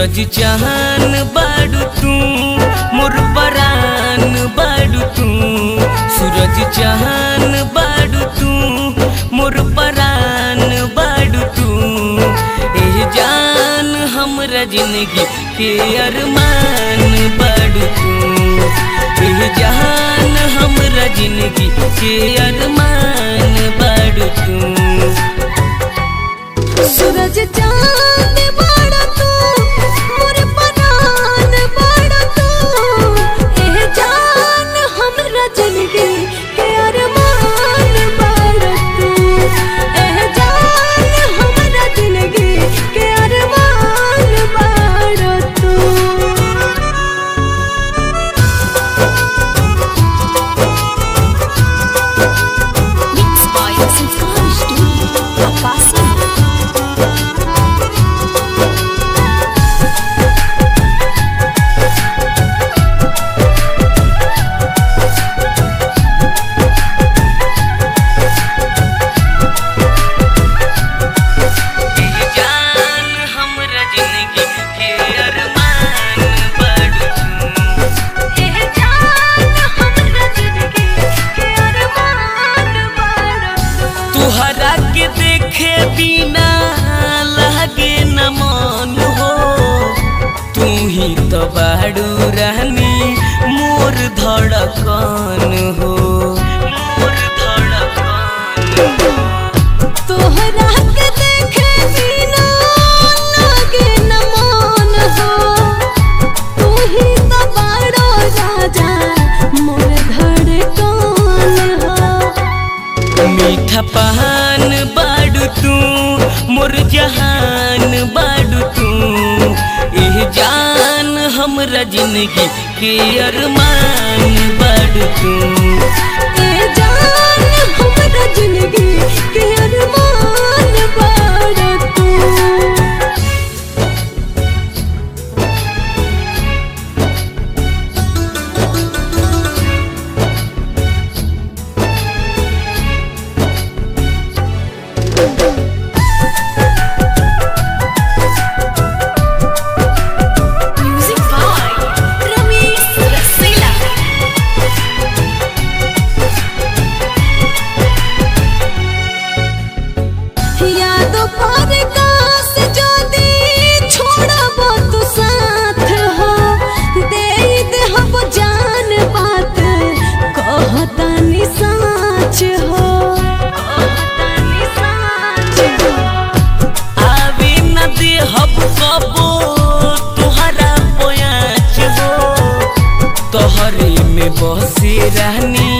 सूरज चाहन बाड़ू तू मोर परान बाड़ू तू सूरज चाहन बाड़ू तू मोर परान बाड़ू तू एह जान हमरा जिंदगी के अरमान बाड़ू तू एह जान हमरा जिंदगी के अरमान बाड़ू तू सूरज चांद बड़ा तू मोर परान बड़ा तू एह जान हमरा जिंदगी के अरमान बड़ा तू एह जान हमरा जिंदगी के अरमान बड़ा तू Mixed by Sanskar Studio, Akasi. एह जान हमरा जिंदगी के अरमान बाड़ू तू एह जान हमरा जिंदगी के अरमान बड़ा तू तुहरा के देखे बिना लगे न मन हो तू ही तो बाड़ू रहनी मोर धड़कन हो मोर धड़कन हो तोहरा के देखे बिना लागे न मन हो तू ही तो बड़ा राजा मोर धड़कन हो मीठा पहान बाड़ू तू मोर जहान बाड़ू तू एह जान हमरा जिंदगी के अरमान बाड़ू तू ए जान हमरा जिंदगी के अरमान बड़ा तू Music by Ramesh Rasela. यादों पर काश যদি छोड़ब तू साथ हो दे देहब जान बात कहतानी साच हो कहतानी साच हो आवे न दे हब कबो तुहरा पोयाच हो तोहरे में बसे रहनी